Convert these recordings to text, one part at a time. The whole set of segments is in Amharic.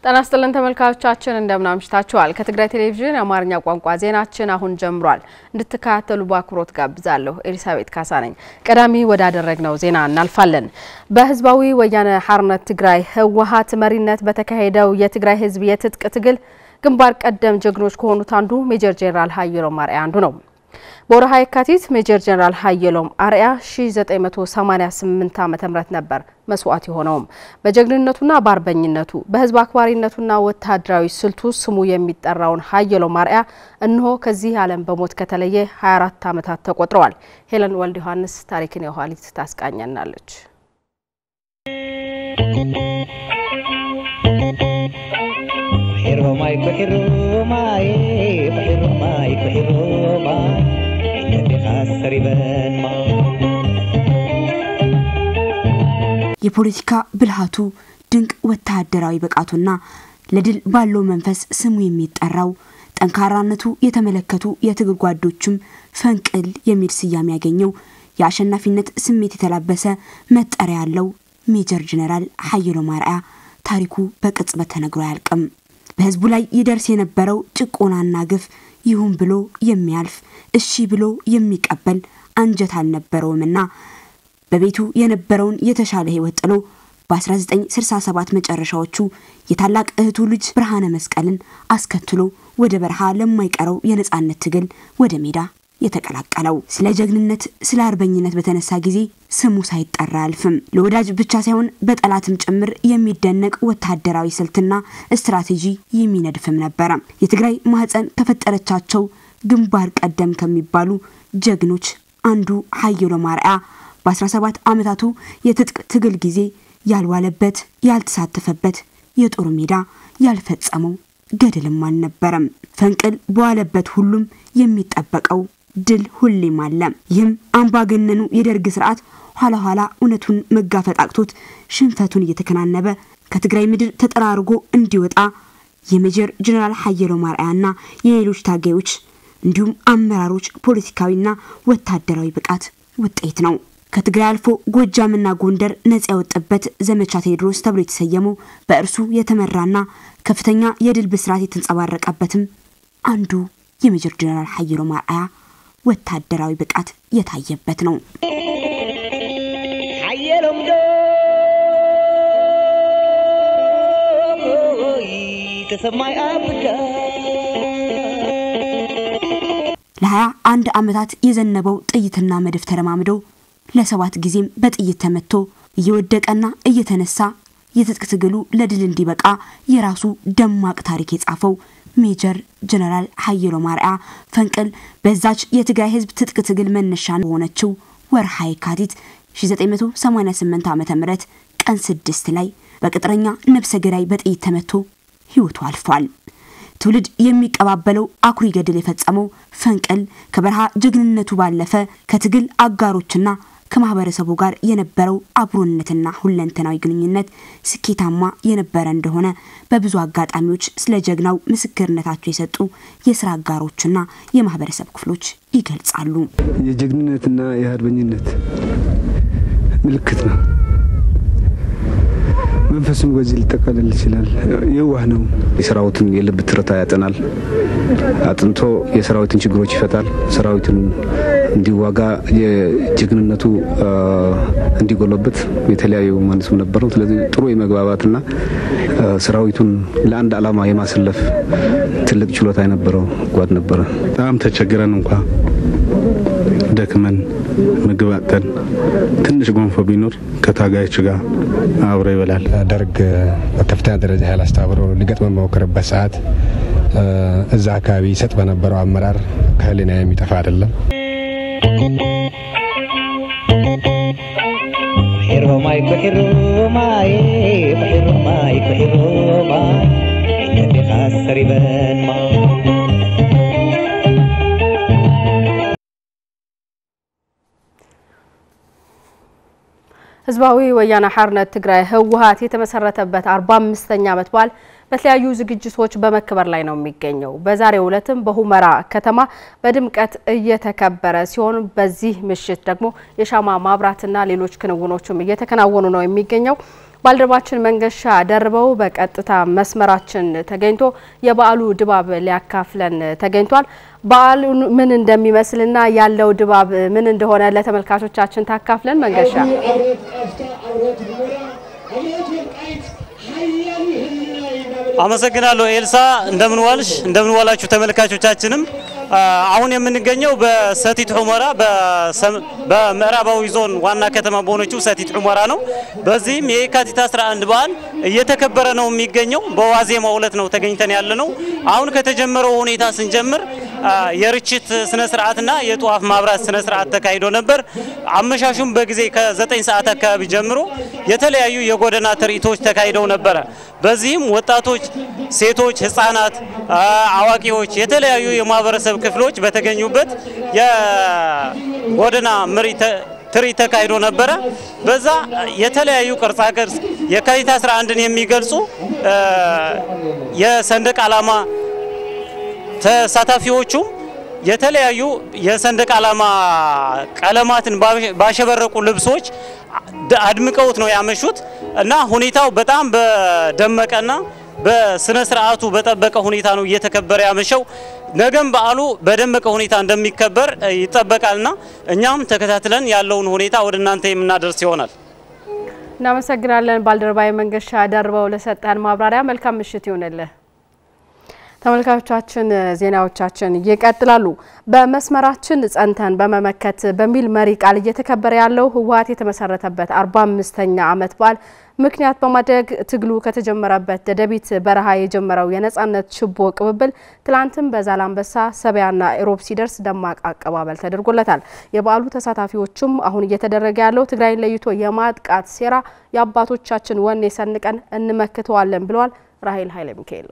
ጤና ይስጥልን ተመልካቾቻችን እንደምን አምሽታችኋል። ከትግራይ ቴሌቪዥን የአማርኛ ቋንቋ ዜናችን አሁን ጀምሯል። እንድትከታተሉ በአክብሮት ጋብዛለሁ። ኤሊሳቤት ካሳ ነኝ። ቀዳሚ ወዳደረግነው ዜና እናልፋለን። በህዝባዊ ወያነ ሓርነት ትግራይ ህወሓት መሪነት በተካሄደው የትግራይ ህዝብ የትጥቅ ትግል ግንባር ቀደም ጀግኖች ከሆኑት አንዱ ሜጀር ጄኔራል ሀየሎም አርአያ አንዱ ነው። በወርሃ የካቲት ሜጀር ጄኔራል ሀየሎም አርአያ 1988 ዓ ም ነበር መስዋዕት የሆነውም። በጀግንነቱና በአርበኝነቱ በህዝብ አክባሪነቱና ወታደራዊ ስልቱ ስሙ የሚጠራውን ሀየሎም አርአያ እነሆ ከዚህ ዓለም በሞት ከተለየ 24 ዓመታት ተቆጥረዋል። ሄለን ወልድ ዮሐንስ ታሪክን የኋሊት ታስቃኘናለች። የፖለቲካ ብልሃቱ ድንቅ ወታደራዊ ብቃቱና ለድል ባለው መንፈስ ስሙ የሚጠራው ጠንካራነቱ የተመለከቱ የትግል ጓዶቹም ፈንቅል የሚል ስያሜ ያገኘው የአሸናፊነት ስሜት የተላበሰ መጠሪያ ያለው ሜጀር ጄኔራል ሀየሎም አርአያ ታሪኩ በቅጽበት ተነግሮ አያልቅም። በህዝቡ ላይ ይደርስ የነበረው ጭቆናና ግፍ ይሁን ብሎ የሚያልፍ እሺ ብሎ የሚቀበል አንጀት አልነበረውምና በቤቱ የነበረውን የተሻለ ህይወት ጥሎ በ1967 መጨረሻዎቹ የታላቅ እህቱ ልጅ ብርሃነ መስቀልን አስከትሎ ወደ በረሃ ለማይቀረው የነጻነት ትግል ወደ ሜዳ የተቀላቀለው። ስለ ጀግንነት፣ ስለ አርበኝነት በተነሳ ጊዜ ስሙ ሳይጠራ አያልፍም። ለወዳጅ ብቻ ሳይሆን በጠላትም ጭምር የሚደነቅ ወታደራዊ ስልትና ስትራቴጂ የሚነድፍም ነበረ። የትግራይ ማህፀን ከፈጠረቻቸው ግንባር ቀደም ከሚባሉ ጀግኖች አንዱ ሀየሎም አርአያ በ17 ዓመታቱ የትጥቅ ትግል ጊዜ ያልዋለበት ያልተሳተፈበት የጦር ሜዳ ያልፈጸመው ገድልም አልነበረም። ፈንቅል በዋለበት ሁሉም የሚጠበቀው ድል ሁሌም አለ። ይህም አምባገነኑ የደርግ ስርዓት ኋላ ኋላ እውነቱን መጋፈጥ አቅቶት ሽንፈቱን እየተከናነበ ከትግራይ ምድር ተጠራርጎ እንዲወጣ የሜጀር ጄኔራል ሀየሎም አርአያና የሌሎች ታጋዮች እንዲሁም አመራሮች ፖለቲካዊና ወታደራዊ ብቃት ውጤት ነው። ከትግራይ አልፎ ጎጃምና ጎንደር ነጻ ያወጣበት ዘመቻ ቴዎድሮስ ተብሎ የተሰየመው በእርሱ የተመራና ከፍተኛ የድል ብስራት የተንጸባረቀበትም አንዱ የሜጀር ጄኔራል ሀየሎም አርአያ ወታደራዊ ብቃት የታየበት ነው። ለሀያ አንድ ዓመታት የዘነበው ጥይትና መድፍ ተረማምደው ለሰባት ጊዜም በጥይት ተመቶ እየወደቀና እየተነሳ የትጥቅ ትግሉ ለድል እንዲበቃ የራሱ ደማቅ ታሪክ የጻፈው ሜጀር ጄኔራል ሀየሎም አርአያ ፈንቅል በዛች የትግራይ ህዝብ ትጥቅ ትግል መነሻ በሆነችው ወርሃ የካቲት 1988 ዓ ም ቀን ስድስት ላይ በቅጥረኛ ነብሰ ገዳይ በጥይት ተመቶ ህይወቱ አልፏል። ትውልድ የሚቀባበለው አኩሪ ገድል የፈጸመው ፈንቅል ከበረሃ ጀግንነቱ ባለፈ ከትግል አጋሮችና ከማህበረሰቡ ጋር የነበረው አብሮነትና ሁለንተናዊ ግንኙነት ስኬታማ የነበረ እንደሆነ በብዙ አጋጣሚዎች ስለ ጀግናው ምስክርነታቸው የሰጡ የስራ አጋሮችና የማህበረሰብ ክፍሎች ይገልጻሉ። የጀግንነትና የአርበኝነት ምልክት ነው። መንፈሱም በዚህ ሊጠቃለል ይችላል። የዋህ ነው። የሰራዊትን የልብ ትርታ ያጠናል። አጥንቶ የሰራዊትን ችግሮች ይፈታል። ሰራዊትን እንዲዋጋ የጀግንነቱ እንዲጎለበት የተለያዩ ማነስም ነበረው። ስለዚህ ጥሩ የመግባባትና ሰራዊቱን ለአንድ ዓላማ የማሰለፍ ትልቅ ችሎታ የነበረው ጓድ ነበረ። በጣም ተቸግረን እንኳ ደክመን ምግብ አጥተን ትንሽ ጎንፎ ቢኖር ከታጋዮች ጋር አብሮ ይበላል። ደርግ በከፍተኛ ደረጃ ኃይል አስተባብሮ ሊገጥመን በሞከረበት ሰዓት እዛ አካባቢ ይሰጥ በነበረው አመራር ከህሊና የሚጠፋ አይደለም። ህዝባዊ ወያነ ሓርነት ትግራይ ህወሓት የተመሰረተበት 45ኛ ዓመት በዓል በተለያዩ ዝግጅቶች በመከበር ላይ ነው የሚገኘው። በዛሬው ዕለትም በሁመራ ከተማ በድምቀት እየተከበረ ሲሆን በዚህ ምሽት ደግሞ የሻማ ማብራትና ሌሎች ክንውኖችም እየተከናወኑ ነው የሚገኘው። ባልደረባችን መንገሻ ደርበው በቀጥታ መስመራችን ተገኝቶ የበዓሉ ድባብ ሊያካፍለን ተገኝቷል። በዓሉ ምን እንደሚመስልና ያለው ድባብ ምን እንደሆነ ለተመልካቾቻችን ታካፍለን። መንገሻ አመሰግናለሁ ኤልሳ። እንደምን ዋልሽ? እንደምን ዋላችሁ ተመልካቾቻችንም። አሁን የምንገኘው በሰቲት ሁመራ በምዕራባዊ ዞን ዋና ከተማ በሆነችው ሰቲት ሁመራ ነው። በዚህም የካቲት 11 በዓል እየተከበረ ነው የሚገኘው። በዋዜማው ዕለት ነው ተገኝተን ያለ ነው። አሁን ከተጀመረው ሁኔታ ስንጀምር የርችት ስነ ስርዓትና የጧፍ ማብራት ስነ ስርዓት ተካሂዶ ነበር። አመሻሹም በጊዜ ከ9 ሰዓት አካባቢ ጀምሮ የተለያዩ የጎዳና ትርኢቶች ተካሂደው ነበረ። በዚህም ወጣቶች፣ ሴቶች፣ ህፃናት፣ አዋቂዎች፣ የተለያዩ የማህበረሰብ ክፍሎች በተገኙበት የጎዳና መሪ ትርኢት ተካሂዶ ነበረ። በዛ የተለያዩ ቅርጻ ቅርጽ የካቲት 11ን የሚገልጹ የሰንደቅ ዓላማ ተሳታፊዎቹም የተለያዩ የሰንደቅ ዓላማ ቀለማትን ባሸበረቁ ልብሶች አድምቀውት ነው ያመሹት እና ሁኔታው በጣም በደመቀና በስነ ስርዓቱ በጠበቀ ሁኔታ ነው እየተከበረ ያመሸው። ነገም በዓሉ በደመቀ ሁኔታ እንደሚከበር ይጠበቃልና እኛም ተከታትለን ያለውን ሁኔታ ወደ እናንተ የምናደርስ ይሆናል። እናመሰግናለን ባልደረባዊ መንገሻ ደርበው ለሰጠን ማብራሪያ። መልካም ምሽት ይሆንልህ። ተመልካቾቻችን ዜናዎቻችን ይቀጥላሉ። በመስመራችን ጸንተን በመመከት በሚል መሪ ቃል እየተከበረ ያለው ህወሓት የተመሰረተበት 45ኛ ዓመት በዓል ምክንያት በማድረግ ትግሉ ከተጀመረበት ደደቢት በረሃ የጀመረው የነጻነት ችቦ ቅብብል ትላንትም በዛላንበሳ ሰበያና ኢሮብ ሲደርስ ደማቅ አቀባበል ተደርጎለታል። የበዓሉ ተሳታፊዎቹም አሁን እየተደረገ ያለው ትግራይን ለይቶ የማጥቃት ሴራ የአባቶቻችን ወኔ ሰንቀን እንመክተዋለን ብለዋል። ራሄል ኃይለ ሚካኤል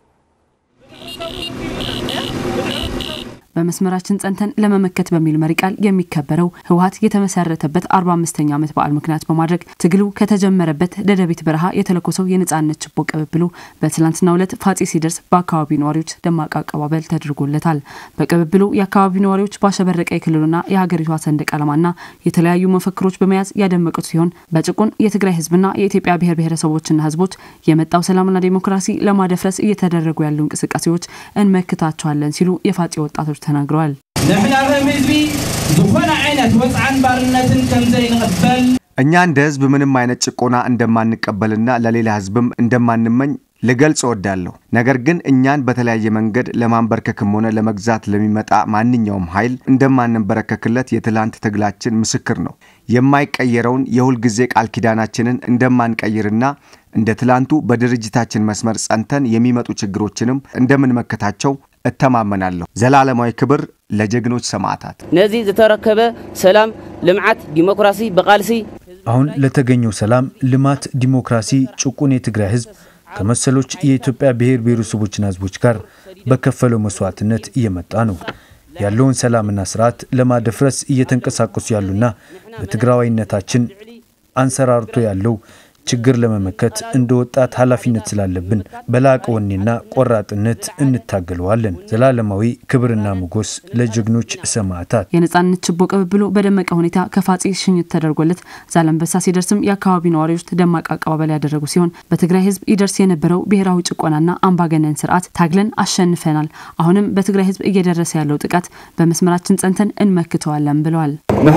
በመስመራችን ጸንተን ለመመከት በሚል መሪ ቃል የሚከበረው ህወሓት የተመሰረተበት 45ኛ ዓመት በዓል ምክንያት በማድረግ ትግሉ ከተጀመረበት ደደቢት በረሃ የተለኮሰው የነጻነት ችቦ ቅብብሉ በትላንትናው ዕለት ፋጼ ሲደርስ በአካባቢው ነዋሪዎች ደማቅ አቀባበል ተደርጎለታል። በቅብብሉ የአካባቢው ነዋሪዎች ባሸበረቀ የክልሉና የሀገሪቷ ሰንደቅ ዓላማና የተለያዩ መፈክሮች በመያዝ ያደመቁት ሲሆን በጭቁን የትግራይ ህዝብና የኢትዮጵያ ብሔር ብሔረሰቦችና ህዝቦች የመጣው ሰላምና ዴሞክራሲ ለማደፍረስ እየተደረጉ ያሉ እንቅስቃሴዎች እንመክታቸዋለን ሲሉ የፋጼ ወጣቶች ተናግረዋል። ንሕና ከም ህዝቢ ዝኾነ ዓይነት ወፅዓን ባርነትን ከምዘይንቕበል እኛ እንደ ህዝብ ምንም አይነት ጭቆና እንደማንቀበልና ለሌላ ህዝብም እንደማንመኝ ልገልጽ እወዳለሁ። ነገር ግን እኛን በተለያየ መንገድ ለማንበርከክም ሆነ ለመግዛት ለሚመጣ ማንኛውም ኃይል እንደማንበረከክለት የትላንት ትግላችን ምስክር ነው። የማይቀየረውን የሁልጊዜ ቃል ኪዳናችንን እንደማንቀይርና እንደ ትላንቱ በድርጅታችን መስመር ጸንተን የሚመጡ ችግሮችንም እንደምንመክታቸው እተማመናለሁ። ዘላለማዊ ክብር ለጀግኖች ሰማዕታት። ነዚ ዝተረከበ ሰላም፣ ልምዓት፣ ዲሞክራሲ በቃልሲ አሁን ለተገኘው ሰላም፣ ልማት፣ ዲሞክራሲ ጭቁን የትግራይ ህዝብ ከመሰሎች የኢትዮጵያ ብሔር ብሔረሰቦችና ህዝቦች ጋር በከፈለው መስዋዕትነት እየመጣ ነው። ያለውን ሰላምና ስርዓት ለማደፍረስ እየተንቀሳቀሱ ያሉና በትግራዋይነታችን አንሰራርቶ ያለው ችግር ለመመከት እንደ ወጣት ኃላፊነት ስላለብን በላቀ ወኔና ቆራጥነት እንታገለዋለን። ዘላለማዊ ክብርና ሞገስ ለጀግኖች ሰማዕታት። የነጻነት ችቦ ቅብብሉ በደመቀ ሁኔታ ከፋጼ ሽኝት ተደርጎለት ዛላንበሳ ሲደርስም የአካባቢው ነዋሪዎች ደማቅ አቀባበል ያደረጉ ሲሆን በትግራይ ህዝብ ይደርስ የነበረው ብሔራዊ ጭቆናና አምባገነን ስርዓት ታግለን አሸንፈናል። አሁንም በትግራይ ህዝብ እየደረሰ ያለው ጥቃት በመስመራችን ጸንተን እንመክተዋለን ብለዋል።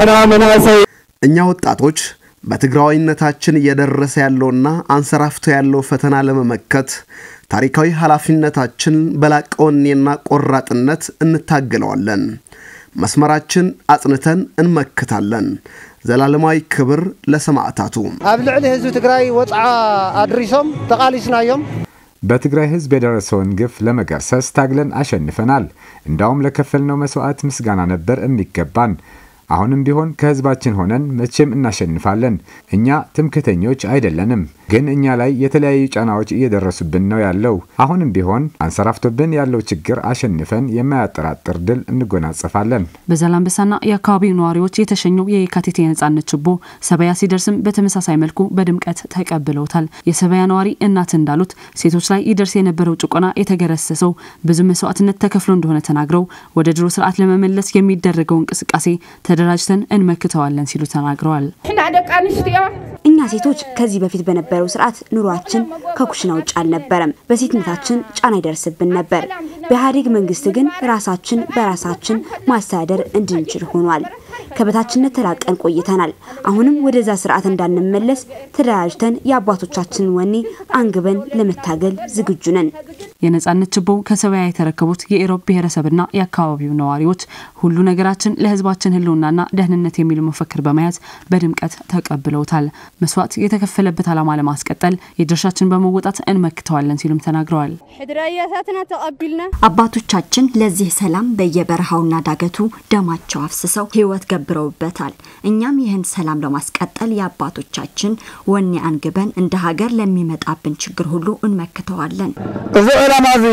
እኛ ወጣቶች በትግራዋይነታችን እየደረሰ ያለውና አንሰራፍቶ ያለው ፈተና ለመመከት ታሪካዊ ኃላፊነታችን በላቀ ወኔና ቆራጥነት እንታገለዋለን። መስመራችን አጽንተን እንመክታለን። ዘላለማዊ ክብር ለሰማዕታቱ። ኣብ ልዕሊ ህዝቢ ትግራይ ወፅዓ ኣድሪሶም ተቃሊስናዮም በትግራይ ህዝብ የደረሰውን ግፍ ለመገርሰስ ታግለን አሸንፈናል። እንዳውም ለከፈልነው መስዋዕት ምስጋና ነበር የሚገባን። አሁንም ቢሆን ከህዝባችን ሆነን መቼም እናሸንፋለን። እኛ ትምክተኞች አይደለንም፣ ግን እኛ ላይ የተለያዩ ጫናዎች እየደረሱብን ነው ያለው። አሁንም ቢሆን አንሰራፍቶብን ያለው ችግር አሸንፈን የማያጠራጥር ድል እንጎናጸፋለን። በዛላንበሳና የአካባቢው ነዋሪዎች የተሸኘው የየካቲት የነጻነት ችቦ ሰበያ ሲደርስም በተመሳሳይ መልኩ በድምቀት ተቀብለውታል። የሰበያ ነዋሪ እናት እንዳሉት ሴቶች ላይ ይደርስ የነበረው ጭቆና የተገረሰሰው ብዙ መስዋዕትነት ተከፍሎ እንደሆነ ተናግረው ወደ ድሮ ስርዓት ለመመለስ የሚደረገው እንቅስቃሴ ተደራጅተን እንመክተዋለን ሲሉ ተናግረዋል። ንሕና ደቂ ኣንስትዮ እኛ ሴቶች ከዚህ በፊት በነበረው ስርዓት ኑሯችን ከኩሽና ውጭ አልነበረም። በሴትነታችን ጫና ይደርስብን ነበር። በኢህአዴግ መንግስት ግን ራሳችን በራሳችን ማስተዳደር እንድንችል ሆኗል። ከበታችነት ተላቀን ቆይተናል። አሁንም ወደዛ ስርዓት እንዳንመለስ ተደራጅተን የአባቶቻችንን ወኔ አንግበን ለመታገል ዝግጁ ነን። የነጻነት ችቦ ከሰበያ የተረከቡት የኢሮብ ብሔረሰብና የአካባቢው ነዋሪዎች ሁሉ ነገራችን ለህዝባችን ህልውናና ደህንነት የሚል መፈክር በመያዝ በድምቀት ተቀብለውታል። መስዋዕት የተከፈለበት ዓላማ ለማስቀጠል የድርሻችን በመወጣት እንመክተዋለን ሲሉም ተናግረዋል። ሕድራያታትና ተቀቢልና አባቶቻችን ለዚህ ሰላም በየበረሃውና ዳገቱ ደማቸው አፍስሰው ህይወት ገብረውበታል። እኛም ይህን ሰላም ለማስቀጠል የአባቶቻችን ወኔ አንግበን እንደ ሀገር ለሚመጣብን ችግር ሁሉ እንመክተዋለን። እዚ ዕላማ እዚ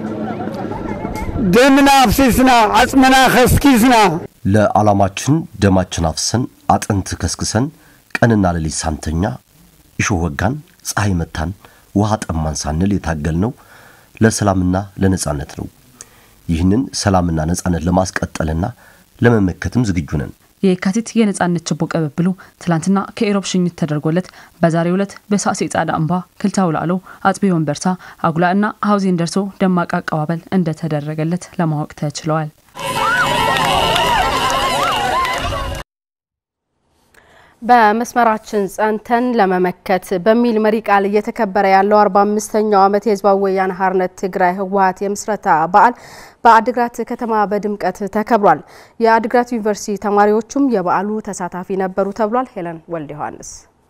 ደምና አፍሲስና አጽምና ከስኪስና ለዓላማችን ደማችን አፍሰን አጥንት ከስክሰን ቀንና ሌሊት ሳንተኛ እሾህ ወጋን፣ ፀሐይ መታን፣ ውሃ ጠማን ሳንል የታገልነው ለሰላምና ለነጻነት ነው። ይህንን ሰላምና ነጻነት ለማስቀጠልና ለመመከትም ዝግጁ ነን። የካቲት የነጻነት ችቦ ቀበብሉ ትላንትና ከኢሮብ ሽኝት ተደርጎለት በዛሬው ዕለት በሳሴ ጻዳ እምባ ክልታው ላዕሎ አጽቢ ወንበርሳ አጉላ እና ሀውዜን ደርሶ ደማቅ አቀባበል እንደተደረገለት ለማወቅ ተችለዋል። በመስመራችን ጸንተን ለመመከት በሚል መሪ ቃል እየተከበረ ያለው 45ኛው ዓመት የህዝባዊ ወያነ ሓርነት ትግራይ ህወሓት የምስረታ በዓል በአድግራት ከተማ በድምቀት ተከብሯል። የአድግራት ዩኒቨርሲቲ ተማሪዎቹም የበዓሉ ተሳታፊ ነበሩ ተብሏል። ሄለን ወልደ ዮሐንስ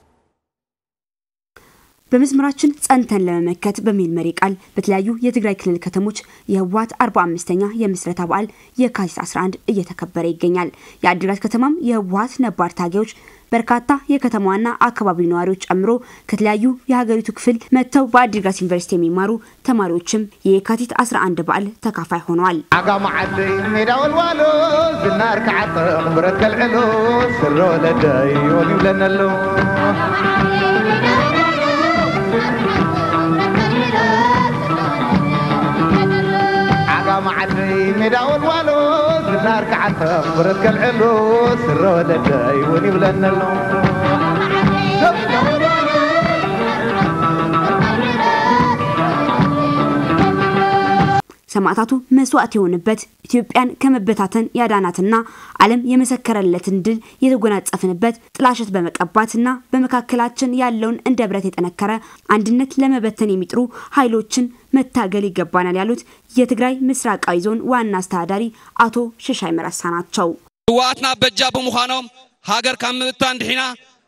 በመስመራችን ጸንተን ለመመከት በሚል መሪ ቃል በተለያዩ የትግራይ ክልል ከተሞች የህወሓት 45ኛ የምስረታ በዓል የካቲት 11 እየተከበረ ይገኛል። የአዲግራት ከተማም የህወሓት ነባር ታጋዮች በርካታ የከተማዋና አካባቢው ነዋሪዎች ጨምሮ ከተለያዩ የሀገሪቱ ክፍል መጥተው በአዲግራት ዩኒቨርሲቲ የሚማሩ ተማሪዎችም የካቲት 11 በዓል ተካፋይ ሆነዋል። ዓጋማ ዓደይ ሜዳ ወልዋሎ ዝናር ክዓጥቕ ብረት ከልዕሎ ስሮ ወለደይ ወን ይብለና ኣሎ ዓጋማ ዓደይ ሜዳ ወልዋሎ ዝናር ክዓጥቕ ብረት ከልዕሎ ስሮ ወለደይ ወን ይብለና ኣሎ ሰማዕታቱ መስዋዕት የሆንበት ኢትዮጵያን ከመበታተን ያዳናትና ዓለም የመሰከረለትን ድል የተጎናጸፍንበት ጥላሸት በመቀባትና በመካከላችን ያለውን እንደ ብረት የጠነከረ አንድነት ለመበተን የሚጥሩ ኃይሎችን መታገል ይገባናል ያሉት የትግራይ ምስራቃዊ ዞን ዋና አስተዳዳሪ አቶ ሽሻይ መረሳ ናቸው። ህወሓትና በጃ ብምዃኖም ሃገር ካብ ምብታን ድሒና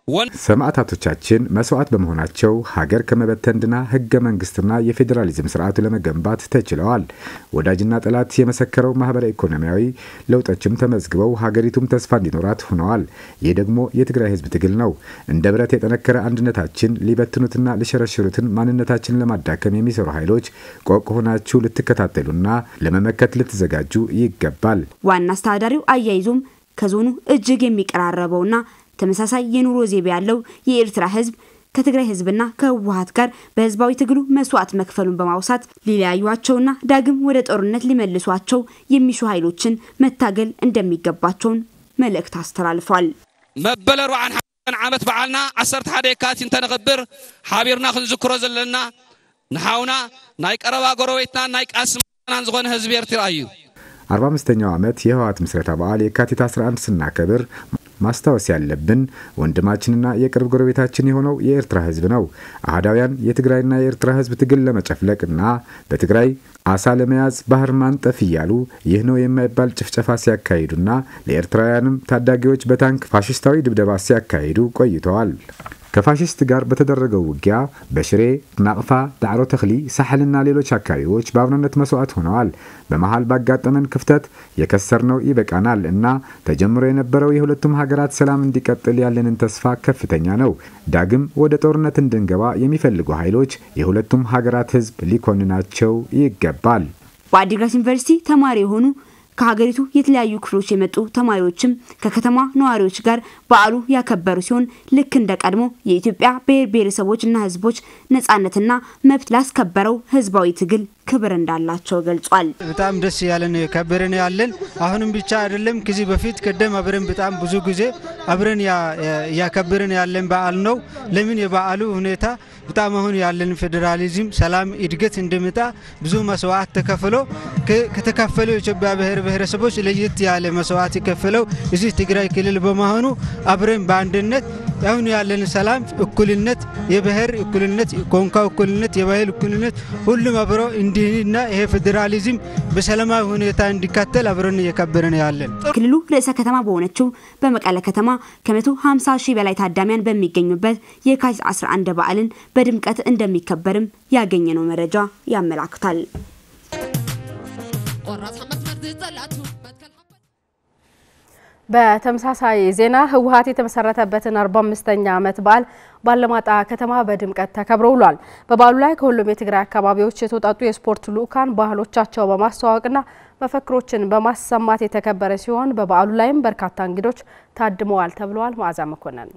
ሰማዕታቶቻችን መስዋዕት በመሆናቸው ሀገር ከመበተን ድና ህገ መንግስትና የፌዴራሊዝም ስርዓቱ ለመገንባት ተችለዋል። ወዳጅና ጠላት የመሰከረው ማህበራዊ ኢኮኖሚያዊ ለውጦችም ተመዝግበው ሀገሪቱም ተስፋ እንዲኖራት ሆነዋል። ይህ ደግሞ የትግራይ ህዝብ ትግል ነው። እንደ ብረት የጠነከረ አንድነታችን ሊበትኑትና ሊሸረሽሩትን ማንነታችንን ለማዳከም የሚሰሩ ኃይሎች ቆቅ ሆናችሁ ልትከታተሉና ለመመከት ልትዘጋጁ ይገባል። ዋና አስተዳዳሪው አያይዞም ከዞኑ እጅግ የሚቀራረበውና ተመሳሳይ የኑሮ ዘይቤ ያለው የኤርትራ ህዝብ ከትግራይ ህዝብና ከህወሀት ጋር በህዝባዊ ትግሉ መስዋዕት መክፈሉን በማውሳት ሊለያዩቸውና ዳግም ወደ ጦርነት ሊመልሷቸው የሚሹ ኃይሎችን መታገል እንደሚገባቸውን መልእክት አስተላልፏል። መበለ 41 ዓመት በዓልና 11 የካቲት እንተንኽብር ሓቢርና ክንዝክሮ ዘለና ንሓውና ናይ ቀረባ ጎረቤትና ናይ ቃስማናን ዝኾነ ህዝቢ ኤርትራ እዩ 45ኛው ዓመት የህወሓት ምስረታ በዓል የካቲት 11 ስናከብር ማስታወስ ያለብን ወንድማችንና የቅርብ ጎረቤታችን የሆነው የኤርትራ ህዝብ ነው። አህዳውያን የትግራይና የኤርትራ ህዝብ ትግል ለመጨፍለቅና በትግራይ አሳ ለመያዝ ባህር ማንጠፍ እያሉ ይህ ነው የማይባል ጭፍጨፋ ሲያካሂዱና ለኤርትራውያንም ታዳጊዎች በታንክ ፋሽስታዊ ድብደባ ሲያካሂዱ ቆይተዋል። ከፋሽስት ጋር በተደረገው ውጊያ በሽሬ፣ ናቅፋ፣ ዳዕሮ ተክሊ፣ ሳሕልና ሌሎች አካባቢዎች በአብሮነት መስዋዕት ሆነዋል። በመሀል ባጋጠመን ክፍተት የከሰርነው ይበቃናል እና ተጀምሮ የነበረው የሁለቱም ሀገራት ሰላም እንዲቀጥል ያለንን ተስፋ ከፍተኛ ነው። ዳግም ወደ ጦርነት እንድንገባ የሚፈልጉ ኃይሎች የሁለቱም ሀገራት ህዝብ ሊኮንናቸው ይገባል። በአዲግራት ዩኒቨርሲቲ ተማሪ የሆኑ ከሀገሪቱ የተለያዩ ክፍሎች የመጡ ተማሪዎችም ከከተማ ነዋሪዎች ጋር በዓሉ ያከበሩ ሲሆን ልክ እንደ ቀድሞ የኢትዮጵያ ብሔር ብሔረሰቦችና ህዝቦች ነጻነትና መብት ላስከበረው ህዝባዊ ትግል ክብር እንዳላቸው ገልጿል። በጣም ደስ ያለን ከብረን ያለን አሁንም ብቻ አይደለም። ከዚህ በፊት ቀደም አብረን በጣም ብዙ ጊዜ አብረን እያከብርን ያለን በዓል ነው። ለምን የበዓሉ ሁኔታ በጣም አሁን ያለን ፌዴራሊዝም፣ ሰላም፣ እድገት እንደመጣ ብዙ መስዋዕት ተከፍሎ ከተከፈሉ የኢትዮጵያ ብሔር ብሔረሰቦች ለየት ያለ መስዋዕት የከፈለው እዚህ ትግራይ ክልል በመሆኑ አብረን በአንድነት አሁን ያለን ሰላም፣ እኩልነት፣ የብሔር እኩልነት፣ ቋንቋ እኩልነት፣ የባህል እኩልነት ሁሉም አብሮ እንዲህና ይሄ ፌዴራሊዝም በሰላማዊ ሁኔታ እንዲካተል አብረን እየከበርን ያለን ክልሉ ርዕሰ ከተማ በሆነችው በመቀለ ከተማ ከ150 ሺህ በላይ ታዳሚያን በሚገኙበት የካቲት 11 በዓልን በድምቀት እንደሚከበርም ያገኘነው መረጃ ያመላክታል። በተመሳሳይ ዜና ህወሓት የተመሰረተበትን 45ኛ ዓመት በዓል ባለማጣ ከተማ በድምቀት ተከብሮ ውሏል። በበዓሉ ላይ ከሁሉም የትግራይ አካባቢዎች የተውጣጡ የስፖርት ልዑካን ባህሎቻቸው በማስተዋወቅና መፈክሮችን በማሰማት የተከበረ ሲሆን በበዓሉ ላይም በርካታ እንግዶች ታድመዋል ተብለዋል። መዓዛ መኮንን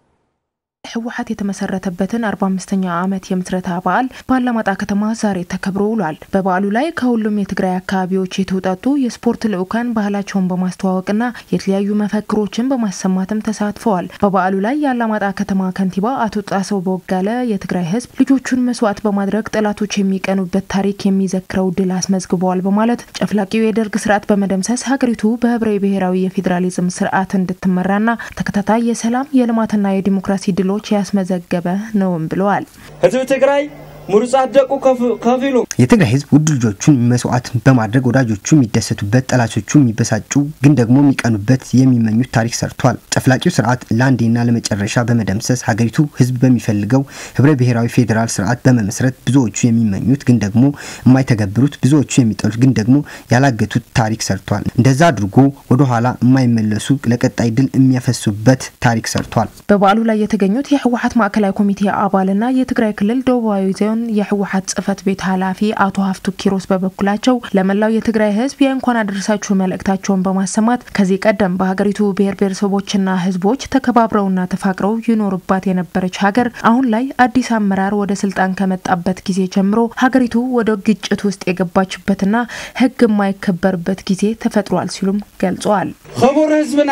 ህወሓት የተመሰረተበትን 45ኛ ዓመት የምስረታ በዓል በአላማጣ ከተማ ዛሬ ተከብሮ ውሏል። በበዓሉ ላይ ከሁሉም የትግራይ አካባቢዎች የተውጣጡ የስፖርት ልዑካን ባህላቸውን በማስተዋወቅና የተለያዩ መፈክሮችን በማሰማትም ተሳትፈዋል። በበዓሉ ላይ የአላማጣ ከተማ ከንቲባ አቶ ጣሰው በወጋለ የትግራይ ህዝብ ልጆቹን መስዋዕት በማድረግ ጠላቶች የሚቀኑበት ታሪክ የሚዘክረው ድል አስመዝግበዋል በማለት ጨፍላቂው የደርግ ስርዓት በመደምሰስ ሀገሪቱ በህብረ ብሔራዊ የፌዴራሊዝም ስርዓት እንድትመራና ተከታታይ የሰላም የልማትና የዲሞክራሲ ድሎ ች ያስመዘገበ ነውም ብለዋል። ህዝቢ ትግራይ ምሩጻት ደቁ ከፊሉ የትግራይ ህዝብ ውድ ልጆቹን መስዋዕት በማድረግ ወዳጆቹ የሚደሰቱበት፣ ጠላቶቹ የሚበሳጩ ግን ደግሞ የሚቀኑበት የሚመኙት ታሪክ ሰርቷል። ጨፍላቂው ስርዓት ለአንዴና ለመጨረሻ በመደምሰስ ሀገሪቱ ህዝብ በሚፈልገው ህብረ ብሔራዊ ፌዴራል ስርዓት በመመስረት ብዙዎቹ የሚመኙት ግን ደግሞ የማይተገብሩት፣ ብዙዎቹ የሚጠሉት ግን ደግሞ ያላገቱት ታሪክ ሰርቷል። እንደዛ አድርጎ ወደኋላ የማይመለሱ ለቀጣይ ድል የሚያፈሱበት ታሪክ ሰርቷል። በበዓሉ ላይ የተገኙት የህወሓት ማዕከላዊ ኮሚቴ አባልና የትግራይ ክልል ደቡባዊ ዞን የህወሓት ጽህፈት ቤት ኃላፊ አቶ ሀፍቱ ኪሮስ በበኩላቸው ለመላው የትግራይ ህዝብ የእንኳን አደረሳችሁ መልእክታቸውን በማሰማት ከዚህ ቀደም በሀገሪቱ ብሔር ብሔረሰቦችና ህዝቦች ተከባብረውና ተፋቅረው ይኖሩባት የነበረች ሀገር አሁን ላይ አዲስ አመራር ወደ ስልጣን ከመጣበት ጊዜ ጀምሮ ሀገሪቱ ወደ ግጭት ውስጥ የገባችበትና ህግ የማይከበርበት ጊዜ ተፈጥሯል ሲሉም ገልጸዋል። ክቡር ህዝብና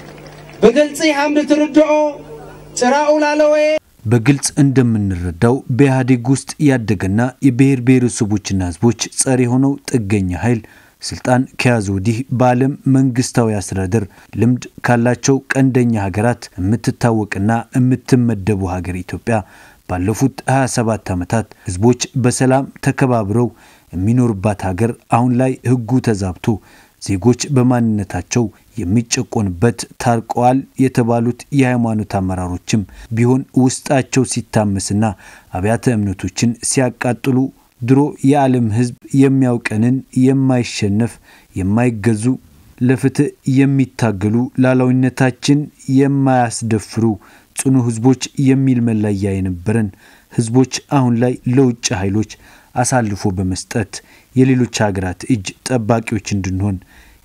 ብግልፂ ሃምኒ ትርድኦ ጭራኡ ላለወየ በግልጽ እንደምንረዳው በኢህአዴግ ውስጥ ያደገና የብሔር ብሔረሰቦችና ህዝቦች ጸር የሆነው ጥገኛ ኃይል ስልጣን ከያዘ ወዲህ በዓለም መንግስታዊ አስተዳደር ልምድ ካላቸው ቀንደኛ ሀገራት የምትታወቅና የምትመደቡ ሀገር ኢትዮጵያ ባለፉት 27 ዓመታት ህዝቦች በሰላም ተከባብረው የሚኖርባት ሀገር አሁን ላይ ህጉ ተዛብቶ ዜጎች በማንነታቸው የሚጨቆንበት ታርቀዋል የተባሉት የሃይማኖት አመራሮችም ቢሆን ውስጣቸው ሲታመስና አብያተ እምነቶችን ሲያቃጥሉ ድሮ የዓለም ህዝብ የሚያውቀንን የማይሸነፍ የማይገዙ ለፍትህ የሚታገሉ ሉዓላዊነታችን የማያስደፍሩ ጽኑ ህዝቦች የሚል መለያ የነበረን ህዝቦች አሁን ላይ ለውጭ ኃይሎች አሳልፎ በመስጠት የሌሎች ሀገራት እጅ ጠባቂዎች እንድንሆን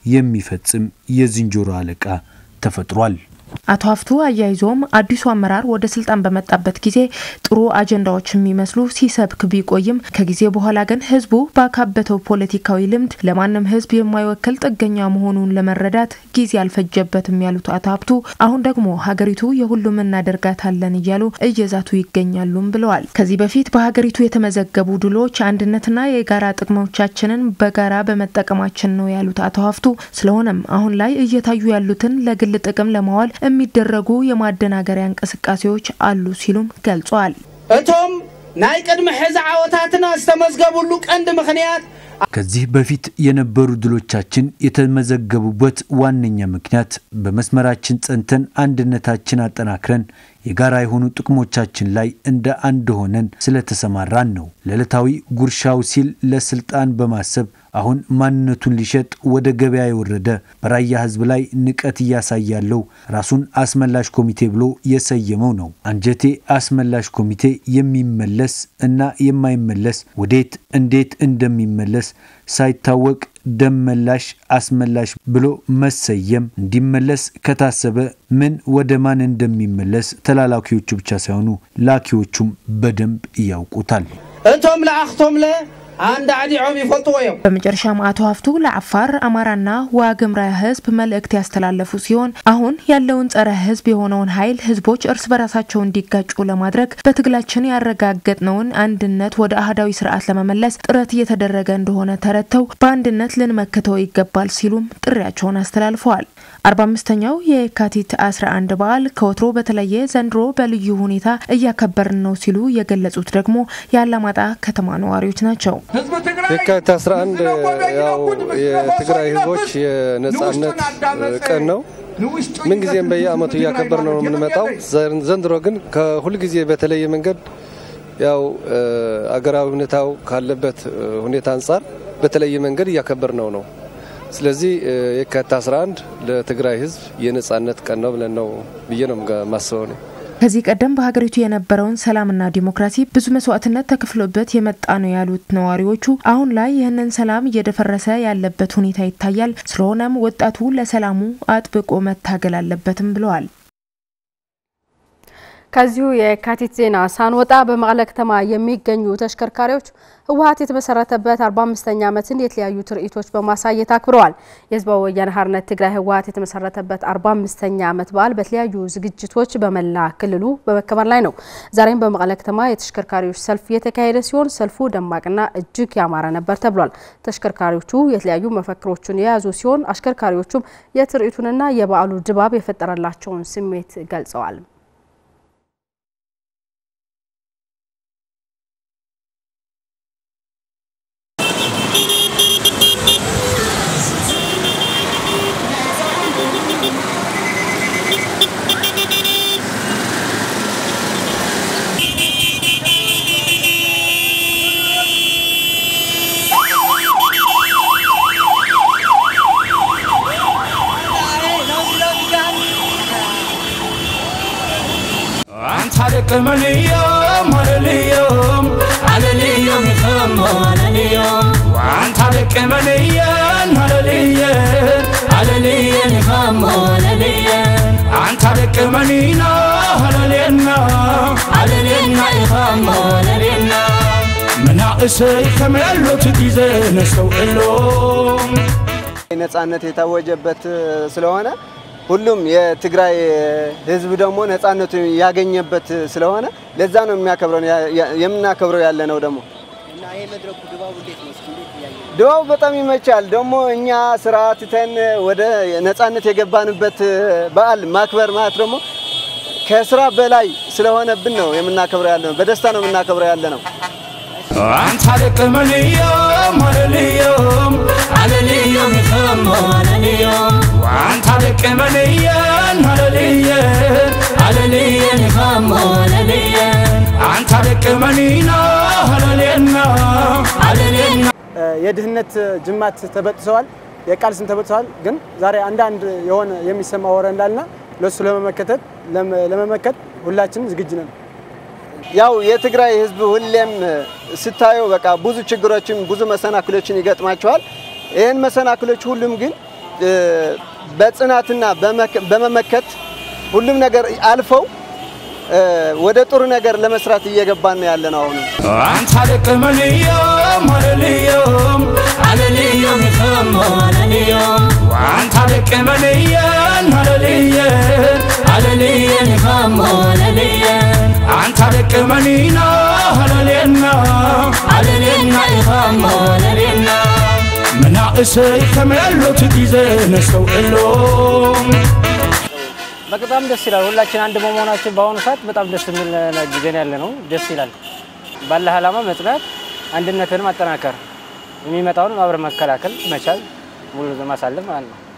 የሚፈጽም የዝንጀሮ አለቃ ተፈጥሯል። አቶ ሀፍቱ አያይዞም አዲሱ አመራር ወደ ስልጣን በመጣበት ጊዜ ጥሩ አጀንዳዎች የሚመስሉ ሲሰብክ ቢቆይም ከጊዜ በኋላ ግን ህዝቡ ባካበተው ፖለቲካዊ ልምድ ለማንም ህዝብ የማይወክል ጥገኛ መሆኑን ለመረዳት ጊዜ አልፈጀበትም ያሉት አቶ ሀብቱ አሁን ደግሞ ሀገሪቱ የሁሉም እናደርጋታለን እያሉ እየዛቱ ይገኛሉም ብለዋል። ከዚህ በፊት በሀገሪቱ የተመዘገቡ ድሎች አንድነትና የጋራ ጥቅሞቻችንን በጋራ በመጠቀማችን ነው ያሉት አቶ ሀፍቱ ስለሆነም አሁን ላይ እየታዩ ያሉትን ለግል ጥቅም ለማዋል የሚደረጉ የማደናገሪያ እንቅስቃሴዎች አሉ ሲሉም ገልጿል። እቶም ናይ ቅድሚ ሕዚ ዓወታትና ዝተመዝገቡሉ ቀንዲ ምክንያት ከዚህ በፊት የነበሩ ድሎቻችን የተመዘገቡበት ዋነኛ ምክንያት በመስመራችን ጸንተን አንድነታችን አጠናክረን የጋራ የሆኑ ጥቅሞቻችን ላይ እንደ አንድ ሆነን ስለተሰማራን ነው። ለዕለታዊ ጉርሻው ሲል ለስልጣን በማሰብ አሁን ማንነቱን ሊሸጥ ወደ ገበያ የወረደ በራያ ህዝብ ላይ ንቀት እያሳየ ያለው ራሱን አስመላሽ ኮሚቴ ብሎ የሰየመው ነው። አንጀቴ አስመላሽ ኮሚቴ የሚመለስ እና የማይመለስ ወዴት እንዴት እንደሚመለስ ሳይታወቅ ደም መላሽ አስመላሽ ብሎ መሰየም እንዲመለስ ከታሰበ ምን ወደ ማን እንደሚመለስ ተላላኪዎቹ ብቻ ሳይሆኑ ላኪዎቹም በደንብ ያውቁታል። እቶም ለአኽቶምለ አንድ አዲዖም ይፈልጥዎ እዮም በመጨረሻም አቶ ሀፍቱ ለአፋር አማራና ዋግምራ ህዝብ መልእክት ያስተላለፉ ሲሆን አሁን ያለውን ጸረ ህዝብ የሆነውን ኃይል ህዝቦች እርስ በራሳቸው እንዲጋጩ ለማድረግ በትግላችን ያረጋገጥነውን አንድነት ወደ አህዳዊ ስርዓት ለመመለስ ጥረት እየተደረገ እንደሆነ ተረድተው በአንድነት ልንመክተው ይገባል ሲሉም ጥሪያቸውን አስተላልፈዋል። አርባ አምስተኛው የካቲት 11 በዓል ከወትሮ በተለየ ዘንድሮ በልዩ ሁኔታ እያከበርን ነው ሲሉ የገለጹት ደግሞ የአላማጣ ከተማ ነዋሪዎች ናቸው። የካቲት 11 ያው የትግራይ ህዝቦች የነጻነት ቀን ነው። ምንጊዜም በየአመቱ እያከበር ነው የምንመጣው። ዘንድሮ ግን ከሁልጊዜ በተለየ መንገድ ያው አገራዊ ሁኔታው ካለበት ሁኔታ አንጻር በተለየ መንገድ እያከበር ነው ነው ስለዚህ የካቲት 11 ለትግራይ ህዝብ የነጻነት ቀን ነው ብለን ነው ብዬ ነው ማስበው ነው። ከዚህ ቀደም በሀገሪቱ የነበረውን ሰላምና ዲሞክራሲ ብዙ መስዋዕትነት ተከፍሎበት የመጣ ነው ያሉት ነዋሪዎቹ አሁን ላይ ይህንን ሰላም እየደፈረሰ ያለበት ሁኔታ ይታያል። ስለሆነም ወጣቱ ለሰላሙ አጥብቆ መታገል አለበትም ብለዋል። ከዚሁ የካቲት ዜና ሳንወጣ በመቀለ ከተማ የሚገኙ ተሽከርካሪዎች ህወሓት የተመሰረተበት 45ኛ ዓመትን የተለያዩ ትርኢቶች በማሳየት አክብረዋል። የህዝባዊ ወያነ ሓርነት ትግራይ ህወሓት የተመሰረተበት 45ኛ ዓመት በዓል በተለያዩ ዝግጅቶች በመላ ክልሉ በመከበር ላይ ነው። ዛሬም በመቀለ ከተማ የተሽከርካሪዎች ሰልፍ የተካሄደ ሲሆን ሰልፉ ደማቅና እጅግ ያማረ ነበር ተብሏል። ተሽከርካሪዎቹ የተለያዩ መፈክሮችን የያዙ ሲሆን አሽከርካሪዎቹም የትርኢቱንና የበዓሉ ድባብ የፈጠረላቸውን ስሜት ገልጸዋል። عليكم عليكم عليكم يخم عليكم وانت عليكم عليكم عليكم عليكم يخم عليكم انت عليكم علينا علينا علينا يخم علينا مناقسي كم ያሉት ጊዜ ነስተውዕሎም ነጻነት የታወጀበት ስለሆነ ሁሉም የትግራይ ህዝብ ደግሞ ነጻነቱ ያገኘበት ስለሆነ ለዛ ነው የሚያከብረው የምናከብረው ያለ ነው ደግሞ ድባቡ በጣም ይመቻል። ደግሞ እኛ ስራ ትተን ወደ ነጻነት የገባንበት በዓል ማክበር ማለት ደግሞ ከስራ በላይ ስለሆነብን ነው የምናከብረው ያለ ነው። በደስታ ነው የምናከብረው ያለ ነው። አንተ አለቅመልዮም አለልዮም አለልዮም ይኸም አለልዮም وانت عليك مليان هلليان هلليان يخم هلليان انت عليك ملينا هللينا هللينا የድህነት ጅማት ተበጥሰዋል፣ የቃል ስም ተበጥሰዋል። ግን ዛሬ አንዳንድ የሆነ የሚሰማ ወረ እንዳልና ለሱ ለመመከተት ለመመከት ሁላችንም ዝግጁ ነን። ያው የትግራይ ህዝብ ሁሌም ስታየው በቃ ብዙ ችግሮችን ብዙ መሰናክሎችን ይገጥማቸዋል። ይህን መሰናክሎች ሁሉም ግን በጽናትና በመመከት ሁሉም ነገር አልፈው ወደ ጥሩ ነገር ለመስራት እየገባን ያለ ነው። አሁን አንተ አለቅመልዮም አለልዮም አለልዮም ይኸም አለልዮም وانت አለቅመልያን አለልያን አለልያን ይኸም አለልያን አንተ አለቅመሊና አለሌና አለሌና ይኸም አለሌና መናእሰይ ከመይ ያሉት ጊዜ ነስተውዕሎም በጣም ደስ ይላል። ሁላችን አንድ በመሆናችን በአሁኑ ሰዓት በጣም ደስ የሚል ጊዜ ነው ያለ ነው። ደስ ይላል። ባለህ ዓላማ መጽናት፣ አንድነትን ማጠናከር፣ የሚመጣውን አብረ መከላከል መቻል፣ ሙሉ ማሳለፍ ማለት ነው።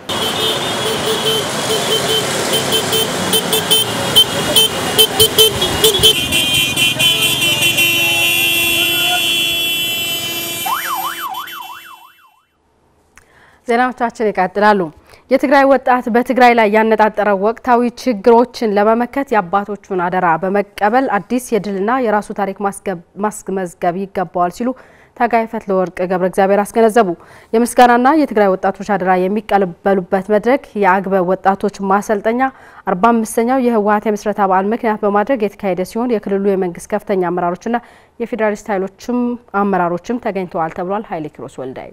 ዜናዎቻችን ይቀጥላሉ። የትግራይ ወጣት በትግራይ ላይ ያነጣጠረ ወቅታዊ ችግሮችን ለመመከት የአባቶቹን አደራ በመቀበል አዲስ የድልና የራሱ ታሪክ ማስመዝገብ ይገባዋል ሲሉ ታጋይ ፈትለወርቅ ገብረ እግዚአብሔር አስገነዘቡ። የምስጋናና የትግራይ ወጣቶች አደራ የሚቀበሉበት መድረክ የአግበ ወጣቶች ማሰልጠኛ 45ኛው የህወሀት የምስረታ በዓል ምክንያት በማድረግ የተካሄደ ሲሆን የክልሉ የመንግስት ከፍተኛ አመራሮችና የፌዴራሊስት ኃይሎችም አመራሮችም ተገኝተዋል ተብሏል። ኃይሌ ኪሮስ ወልዳይ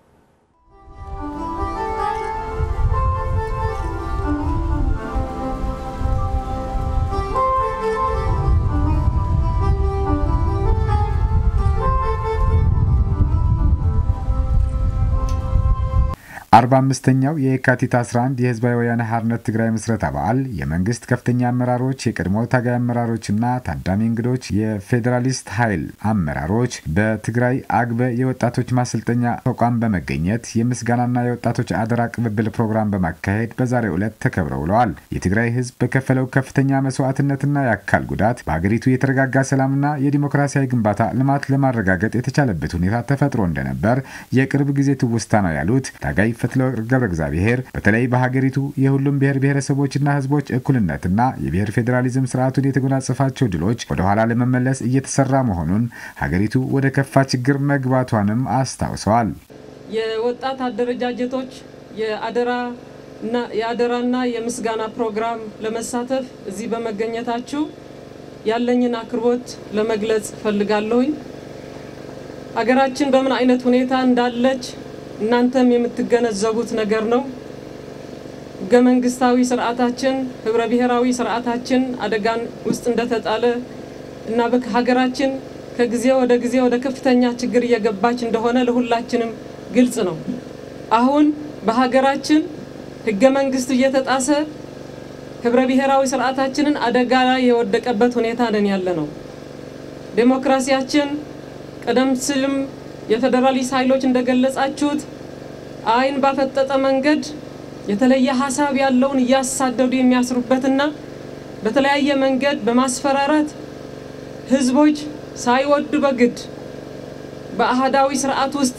አርባ አምስተኛው የካቲት 11 የህዝባዊ ወያነ ሓርነት ትግራይ ምስረታ በዓል የመንግስት ከፍተኛ አመራሮች፣ የቀድሞ ታጋይ አመራሮችና ታዳሚ እንግዶች፣ የፌዴራሊስት ኃይል አመራሮች በትግራይ አግበ የወጣቶች ማሰልጠኛ ተቋም በመገኘት የምስጋናና የወጣቶች አደራ ቅብብል ፕሮግራም በማካሄድ በዛሬው ዕለት ተከብረው ውለዋል። የትግራይ ህዝብ በከፈለው ከፍተኛ መስዋዕትነትና የአካል ጉዳት በሀገሪቱ የተረጋጋ ሰላምና የዲሞክራሲያዊ ግንባታ ልማት ለማረጋገጥ የተቻለበት ሁኔታ ተፈጥሮ እንደነበር የቅርብ ጊዜ ትውስታ ነው ያሉት ታጋይ ፈትለወርቅ ገብረ እግዚአብሔር በተለይ በሀገሪቱ የሁሉም ብሔር ብሔረሰቦችና ህዝቦች እኩልነትና የብሔር ፌዴራሊዝም ስርዓቱን የተጎናጸፋቸው ድሎች ወደኋላ ለመመለስ እየተሰራ መሆኑን ሀገሪቱ ወደ ከፋ ችግር መግባቷንም አስታውሰዋል። የወጣት አደረጃጀቶች የአደራና የምስጋና ፕሮግራም ለመሳተፍ እዚህ በመገኘታችሁ ያለኝን አክብሮት ለመግለጽ ፈልጋለሁኝ። ሀገራችን በምን አይነት ሁኔታ እንዳለች እናንተም የምትገነዘቡት ነገር ነው። ህገ መንግስታዊ ስርዓታችን፣ ህብረ ብሔራዊ ስርዓታችን አደጋን ውስጥ እንደተጣለ እና ሀገራችን ከጊዜ ወደ ጊዜ ወደ ከፍተኛ ችግር እየገባች እንደሆነ ለሁላችንም ግልጽ ነው። አሁን በሀገራችን ህገ መንግስቱ እየተጣሰ ህብረ ብሔራዊ ስርዓታችንን አደጋ ላይ የወደቀበት ሁኔታ ነን ያለ ነው። ዴሞክራሲያችን ቀደም ሲልም የፌዴራሊስት ኃይሎች እንደገለጻችሁት አይን ባፈጠጠ መንገድ የተለየ ሀሳብ ያለውን እያሳደዱ የሚያስሩበትና በተለያየ መንገድ በማስፈራራት ህዝቦች ሳይወዱ በግድ በአህዳዊ ስርዓት ውስጥ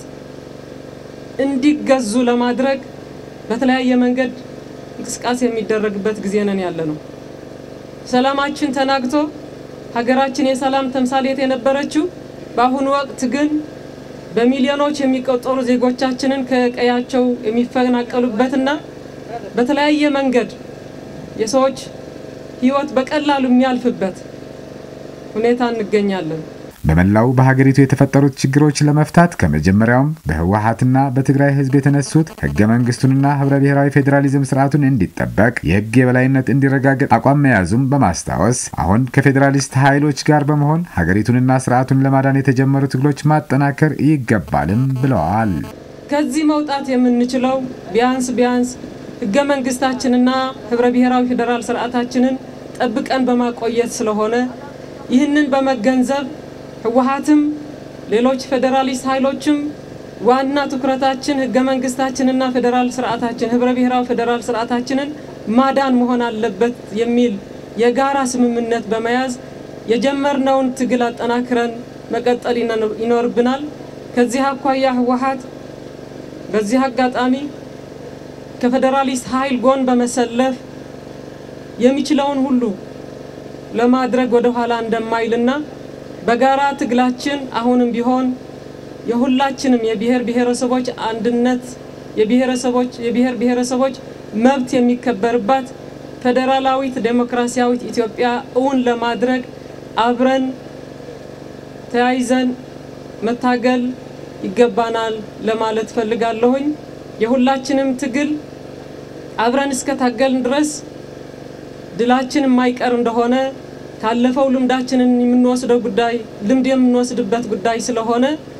እንዲገዙ ለማድረግ በተለያየ መንገድ እንቅስቃሴ የሚደረግበት ጊዜ ነን ያለ ነው። ሰላማችን ተናግቶ ሀገራችን የሰላም ተምሳሌት የነበረችው በአሁኑ ወቅት ግን በሚሊዮኖች የሚቆጠሩ ዜጎቻችንን ከቀያቸው የሚፈናቀሉበትና በተለያየ መንገድ የሰዎች ህይወት በቀላሉ የሚያልፍበት ሁኔታ እንገኛለን። በመላው በሀገሪቱ የተፈጠሩት ችግሮች ለመፍታት ከመጀመሪያውም በህወሀትና በትግራይ ህዝብ የተነሱት ህገ መንግስቱንና ህብረ ብሔራዊ ፌዴራሊዝም ስርዓቱን እንዲጠበቅ የህግ የበላይነት እንዲረጋገጥ አቋም መያዙም በማስታወስ አሁን ከፌዴራሊስት ኃይሎች ጋር በመሆን ሀገሪቱንና ስርዓቱን ለማዳን የተጀመሩ ትግሎች ማጠናከር ይገባልም ብለዋል። ከዚህ መውጣት የምንችለው ቢያንስ ቢያንስ ህገ መንግስታችንና ህብረ ብሔራዊ ፌዴራል ስርዓታችንን ጠብቀን በማቆየት ስለሆነ ይህንን በመገንዘብ ህወሀትም ሌሎች ፌዴራሊስት ኃይሎችም ዋና ትኩረታችን ህገ መንግስታችንና ፌዴራል ስርዓታችን ህብረ ብሔራዊ ፌዴራል ስርዓታችንን ማዳን መሆን አለበት የሚል የጋራ ስምምነት በመያዝ የጀመርነውን ትግል አጠናክረን መቀጠል ይኖርብናል። ከዚህ አኳያ ህወሀት በዚህ አጋጣሚ ከፌዴራሊስት ኃይል ጎን በመሰለፍ የሚችለውን ሁሉ ለማድረግ ወደ ኋላ እንደማይልና በጋራ ትግላችን አሁንም ቢሆን የሁላችንም የብሔር ብሔረሰቦች አንድነት የብሔረሰቦች የብሔር ብሔረሰቦች መብት የሚከበርባት ፌዴራላዊት ዴሞክራሲያዊት ኢትዮጵያ እውን ለማድረግ አብረን ተያይዘን መታገል ይገባናል ለማለት ፈልጋለሁኝ። የሁላችንም ትግል አብረን እስከ ታገልን ድረስ ድላችን የማይቀር እንደሆነ ካለፈው ልምዳችንን የምንወስደው ጉዳይ ልምድ የምንወስድበት ጉዳይ ስለሆነ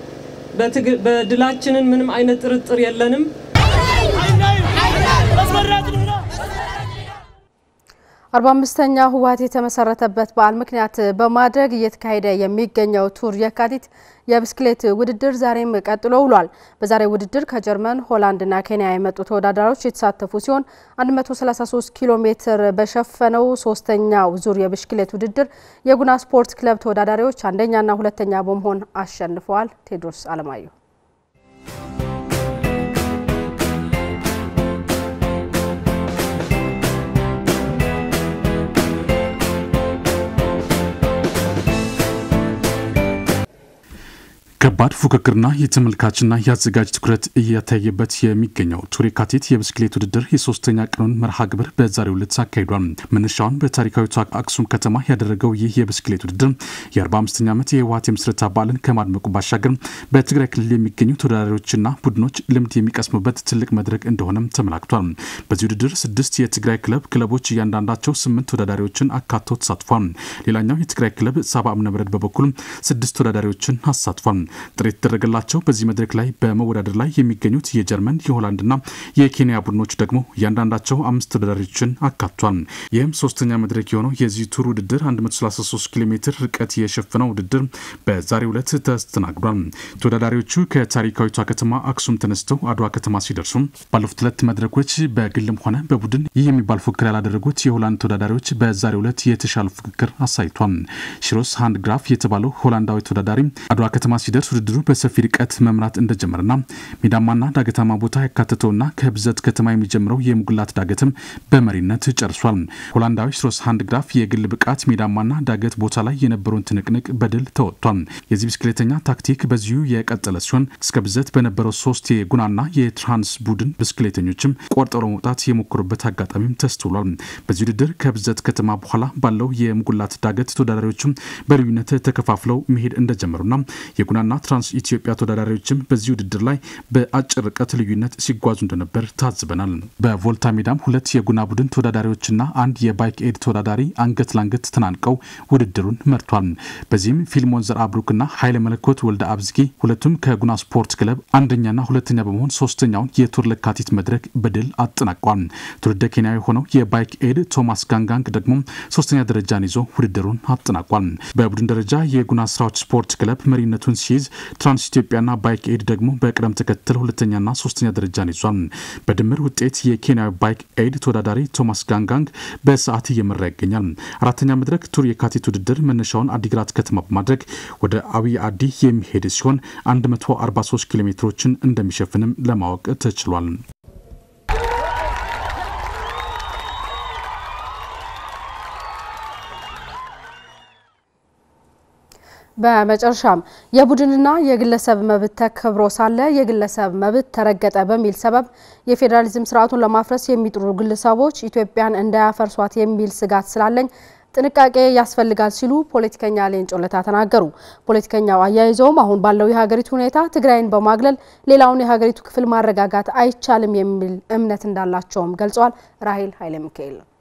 በድላችንን ምንም አይነት ጥርጥር የለንም። አርባ አምስተኛ ህወሀት የተመሰረተበት በዓል ምክንያት በማድረግ እየተካሄደ የሚገኘው ቱር የካቲት የብስክሌት ውድድር ዛሬም ቀጥሎ ውሏል። በዛሬው ውድድር ከጀርመን፣ ሆላንድና ኬንያ የመጡ ተወዳዳሪዎች የተሳተፉ ሲሆን 133 ኪሎ ሜትር በሸፈነው ሶስተኛው ዙር የብስክሌት ውድድር የጉና ስፖርት ክለብ ተወዳዳሪዎች አንደኛና ሁለተኛ በመሆን አሸንፈዋል። ቴዎድሮስ አለማየሁ ከባድ ፉክክርና የተመልካችና የአዘጋጅ ትኩረት እየታየበት የሚገኘው ቱር የካቲት የብስክሌት ውድድር የሶስተኛ ቀኑን መርሃ ግብር በዛሬው ዕለት አካሂዷል። መነሻውን በታሪካዊቷ አክሱም ከተማ ያደረገው ይህ የብስክሌት ውድድር የ45ኛ ዓመት የህወሓት የምስረታ በዓልን ከማድመቁ ባሻገር በትግራይ ክልል የሚገኙ ተወዳዳሪዎችና ቡድኖች ልምድ የሚቀስሙበት ትልቅ መድረክ እንደሆነም ተመላክቷል። በዚህ ውድድር ስድስት የትግራይ ክለብ ክለቦች እያንዳንዳቸው ስምንት ተወዳዳሪዎችን አካቶ ተሳትፏል። ሌላኛው የትግራይ ክለብ ሳባ እምነበረድ በበኩል ስድስት ተወዳዳሪዎችን አሳትፏል። ጥሪ የተደረገላቸው በዚህ መድረክ ላይ በመወዳደር ላይ የሚገኙት የጀርመን የሆላንድና የኬንያ ቡድኖች ደግሞ እያንዳንዳቸው አምስት ተወዳዳሪዎችን አካቷል። ይህም ሶስተኛ መድረክ የሆነው የዚህ ቱር ውድድር 133 ኪሎ ሜትር ርቀት የሸፈነው ውድድር በዛሬው ዕለት ተስተናግዷል። ተወዳዳሪዎቹ ከታሪካዊቷ ከተማ አክሱም ተነስተው አድዋ ከተማ ሲደርሱ ባለፉት ሁለት መድረኮች በግልም ሆነ በቡድን ይህ የሚባል ፉክክር ያላደረጉት የሆላንድ ተወዳዳሪዎች በዛሬው ዕለት የተሻለ ፉክክር አሳይቷል። ሽሮስ ሃንድ ግራፍ የተባለው ሆላንዳዊ ተወዳዳሪ አድዋ ከተማ ሲደርስ ውድድሩ በሰፊ ርቀት መምራት እንደጀመረና ሜዳማና ዳገታማ ቦታ ያካተተውና ከብዘት ከተማ የሚጀምረው የሙግላት ዳገትም በመሪነት ጨርሷል። ሆላንዳዊ ሽሮስ ሃንድ ግራፍ የግል ብቃት ሜዳማና ዳገት ቦታ ላይ የነበረውን ትንቅንቅ በድል ተወጥቷል። የዚህ ብስክሌተኛ ታክቲክ በዚሁ የቀጠለ ሲሆን እስከ ብዘት በነበረው ሶስት የጉናና የትራንስ ቡድን ብስክሌተኞችም ቆርጠው ለመውጣት የሞከሩበት አጋጣሚም ተስተውሏል። በዚህ ውድድር ከብዘት ከተማ በኋላ ባለው የሙጉላት ዳገት ተወዳዳሪዎችም በልዩነት ተከፋፍለው መሄድ እንደጀመሩና የጉናና ትራንስ ኢትዮጵያ ተወዳዳሪዎችም በዚህ ውድድር ላይ በአጭር ርቀት ልዩነት ሲጓዙ እንደነበር ታዝበናል። በቮልታ ሜዳም ሁለት የጉና ቡድን ተወዳዳሪዎችና አንድ የባይክ ኤድ ተወዳዳሪ አንገት ለአንገት ተናንቀው ውድድሩን መርቷል። በዚህም ፊልሞን ዘር አብሩክና ኃይለ መለኮት ወልደ አብዝጌ ሁለቱም ከጉና ስፖርት ክለብ አንደኛና ሁለተኛ በመሆን ሶስተኛውን የቱር ለካቲት መድረክ በድል አጠናቋል። ትውልደ ኬንያዊ የሆነው የባይክ ኤድ ቶማስ ጋንጋንግ ደግሞ ሶስተኛ ደረጃን ይዞ ውድድሩን አጠናቋል። በቡድን ደረጃ የጉና ስራዎች ስፖርት ክለብ መሪነቱን ሲይዝ ትራንስ ኢትዮጵያና ባይክ ኤድ ደግሞ በቅደም ተከተል ሁለተኛና ሶስተኛ ደረጃን ይዟል። በድምር ውጤት የኬንያዊ ባይክ ኤድ ተወዳዳሪ ቶማስ ጋንጋንግ በሰዓት እየመራ ይገኛል። አራተኛ መድረክ ቱር የካቲት ውድድር መነሻውን አዲግራት ከተማ በማድረግ ወደ አብይ አዲ የሚሄድ ሲሆን 143 ኪሎ ሜትሮችን እንደሚሸፍንም ለማወቅ ተችሏል። በመጨረሻም የቡድንና የግለሰብ መብት ተከብሮ ሳለ የግለሰብ መብት ተረገጠ በሚል ሰበብ የፌዴራሊዝም ስርዓቱን ለማፍረስ የሚጥሩ ግለሰቦች ኢትዮጵያን እንዳያፈርሷት የሚል ስጋት ስላለኝ ጥንቃቄ ያስፈልጋል ሲሉ ፖለቲከኛ ሌንጮ ለታ ተናገሩ። ፖለቲከኛው አያይዘውም አሁን ባለው የሀገሪቱ ሁኔታ ትግራይን በማግለል ሌላውን የሀገሪቱ ክፍል ማረጋጋት አይቻልም የሚል እምነት እንዳላቸውም ገልጸዋል። ራሄል ኃይለ ሚካኤል ነው።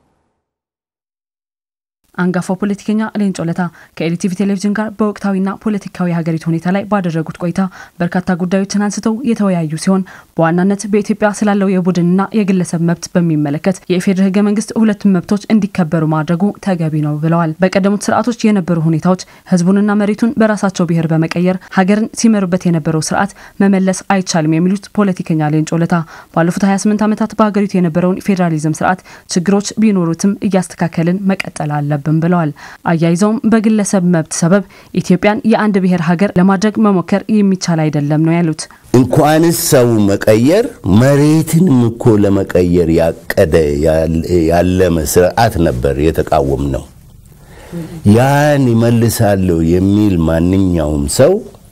አንጋፋው ፖለቲከኛ ሌንጮ ለታ ከኤልቲቪ ቴሌቪዥን ጋር በወቅታዊና ፖለቲካዊ የሀገሪቱ ሁኔታ ላይ ባደረጉት ቆይታ በርካታ ጉዳዮችን አንስተው የተወያዩ ሲሆን በዋናነት በኢትዮጵያ ስላለው የቡድንና የግለሰብ መብት በሚመለከት የኢፌዴሪ ሕገ መንግስት ሁለቱም መብቶች እንዲከበሩ ማድረጉ ተገቢ ነው ብለዋል። በቀደሙት ስርዓቶች የነበሩ ሁኔታዎች ህዝቡንና መሬቱን በራሳቸው ብሔር በመቀየር ሀገርን ሲመሩበት የነበረው ስርዓት መመለስ አይቻልም የሚሉት ፖለቲከኛ ሌንጮ ለታ ባለፉት 28 ዓመታት በሀገሪቱ የነበረውን ፌዴራሊዝም ስርዓት ችግሮች ቢኖሩትም እያስተካከልን መቀጠል አለብን አለብን ብለዋል። አያይዘውም በግለሰብ መብት ሰበብ ኢትዮጵያን የአንድ ብሔር ሀገር ለማድረግ መሞከር የሚቻል አይደለም ነው ያሉት። እንኳንስ ሰው መቀየር መሬትንም እኮ ለመቀየር ያቀደ ያለመ ስርዓት ነበር የተቃወም ነው። ያን ይመልሳለሁ የሚል ማንኛውም ሰው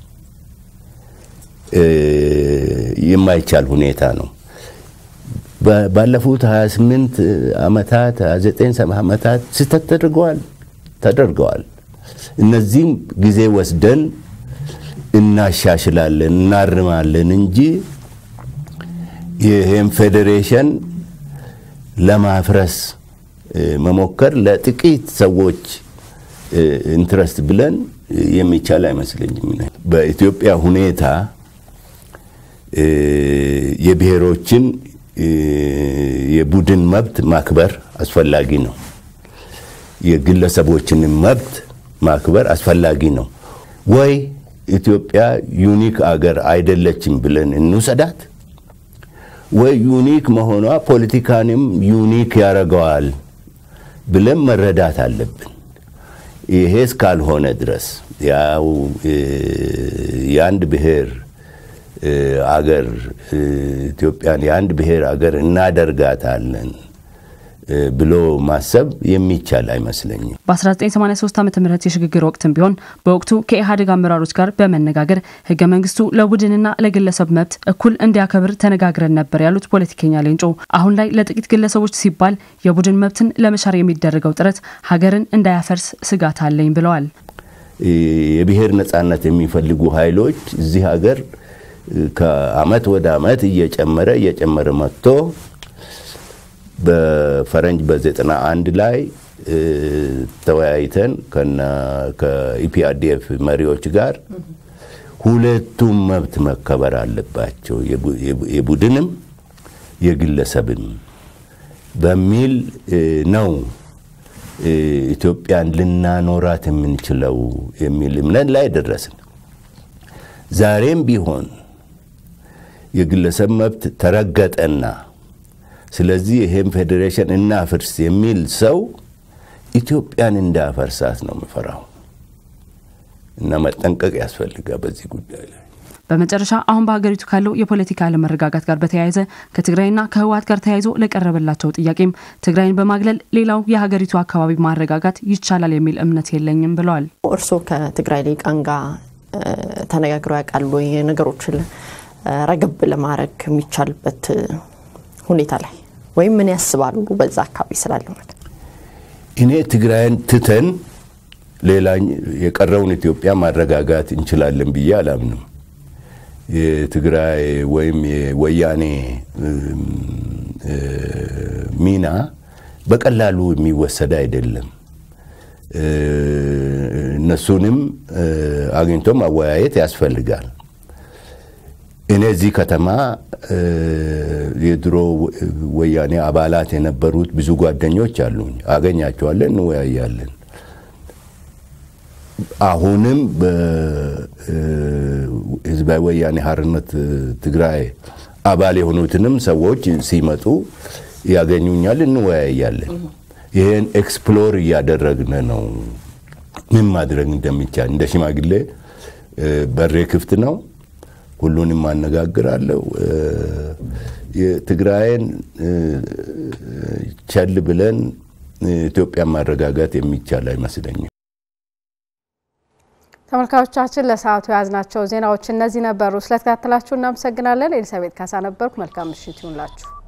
የማይቻል ሁኔታ ነው። ባለፉት 28 ዓመታት 29 ዓመታት ስህተት ተደርገዋል ተደርገዋል። እነዚህም ጊዜ ወስደን እናሻሽላለን እናርማለን እንጂ ይህም ፌዴሬሽን ለማፍረስ መሞከር ለጥቂት ሰዎች ኢንትረስት ብለን የሚቻል አይመስለኝም። በኢትዮጵያ ሁኔታ የብሔሮችን የቡድን መብት ማክበር አስፈላጊ ነው። የግለሰቦችንም መብት ማክበር አስፈላጊ ነው። ወይ ኢትዮጵያ ዩኒክ አገር አይደለችም ብለን እንውሰዳት፣ ወይ ዩኒክ መሆኗ ፖለቲካንም ዩኒክ ያደርገዋል ብለን መረዳት አለብን። ይሄ እስካልሆነ ድረስ ያው የአንድ ብሔር አገር ኢትዮጵያን የአንድ ብሔር አገር እናደርጋታለን ብሎ ማሰብ የሚቻል አይመስለኝም። በ1983 ዓ ም የሽግግር ወቅትም ቢሆን በወቅቱ ከኢህአዴግ አመራሮች ጋር በመነጋገር ህገ መንግስቱ ለቡድንና ለግለሰብ መብት እኩል እንዲያከብር ተነጋግረን ነበር ያሉት ፖለቲከኛ ሌንጮ አሁን ላይ ለጥቂት ግለሰቦች ሲባል የቡድን መብትን ለመሻር የሚደረገው ጥረት ሀገርን እንዳያፈርስ ስጋት አለኝ ብለዋል። የብሔር ነጻነት የሚፈልጉ ኃይሎች እዚህ ሀገር ከአመት ወደ አመት እየጨመረ እየጨመረ መጥቶ በፈረንጅ በዘጠና አንድ ላይ ተወያይተን ከኢፒአርዲኤፍ መሪዎች ጋር ሁለቱም መብት መከበር አለባቸው፣ የቡድንም የግለሰብም በሚል ነው ኢትዮጵያን ልናኖራት የምንችለው የሚል እምነት ላይ ደረስን። ዛሬም ቢሆን የግለሰብ መብት ተረገጠና ስለዚህ ይሄን ፌዴሬሽን እናፍርስ የሚል ሰው ኢትዮጵያን እንዳፈርሳት ነው የምፈራው እና መጠንቀቅ ያስፈልጋል በዚህ ጉዳይ ላይ። በመጨረሻ አሁን በሀገሪቱ ካለው የፖለቲካ አለመረጋጋት ጋር በተያያዘ ከትግራይና ከህወሓት ጋር ተያይዞ ለቀረበላቸው ጥያቄም ትግራይን በማግለል ሌላው የሀገሪቱ አካባቢ ማረጋጋት ይቻላል የሚል እምነት የለኝም ብለዋል። እርስዎ ከትግራይ ሊቃን ጋር ተነጋግረው ያውቃሉ? ነገሮችን ረገብ ለማድረግ የሚቻልበት ሁኔታ ላይ ወይም ምን ያስባሉ በዛ አካባቢ ስላለው ነገር? እኔ ትግራይን ትተን ሌላ የቀረውን ኢትዮጵያ ማረጋጋት እንችላለን ብዬ አላምንም። የትግራይ ወይም የወያኔ ሚና በቀላሉ የሚወሰድ አይደለም። እነሱንም አግኝቶ ማወያየት ያስፈልጋል። እኔ እዚህ ከተማ የድሮ ወያኔ አባላት የነበሩት ብዙ ጓደኞች አሉኝ። አገኛቸዋለን፣ እንወያያለን። አሁንም በህዝባዊ ወያኔ ሓርነት ትግራይ አባል የሆኑትንም ሰዎች ሲመጡ ያገኙኛል፣ እንወያያለን። ይህን ኤክስፕሎር እያደረግን ነው። ምን ማድረግ እንደሚቻል እንደ ሽማግሌ በሬ ክፍት ነው። ሁሉንም አነጋግራለሁ። የትግራይን ቸል ብለን ኢትዮጵያን ማረጋጋት የሚቻል አይመስለኝም። ተመልካቾቻችን ለሰዓቱ የያዝናቸው ዜናዎች እነዚህ ነበሩ። ስለተከታተላችሁ እናመሰግናለን። ኤልሳቤት ካሳ ነበርኩ። መልካም ምሽት ይሁንላችሁ።